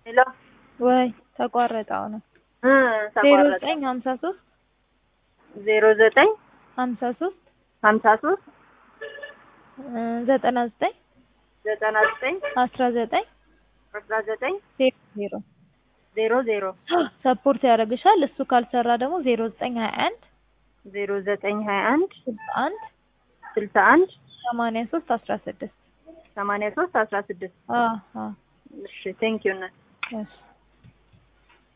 ሄሎ ወይ ተቋረጠ አሁንም እ ዜሮ ተቋረጠ ዘጠኝ ሀምሳ ሶስት ዜሮ ዘጠኝ ሀምሳ ሶስት ሀምሳ ሶስት ዘጠና ዘጠኝ ዘጠና ዘጠኝ አስራ ዘጠኝ አስራ ዘጠኝ ዜሮ ዜሮ ዜሮ ዜሮ ሰፖርት ያደርግሻል። እሱ ካልሰራ ደግሞ ዜሮ ዘጠኝ ሀያ አንድ ዜሮ ዘጠኝ ሀያ አንድ ስልሳ አንድ ስልሳ አንድ ሰማንያ ሶስት አስራ ስድስት ሰማንያ ሶስት አስራ ስድስት አዎ አዎ እሺ ቴንኪዩ እናት እሺ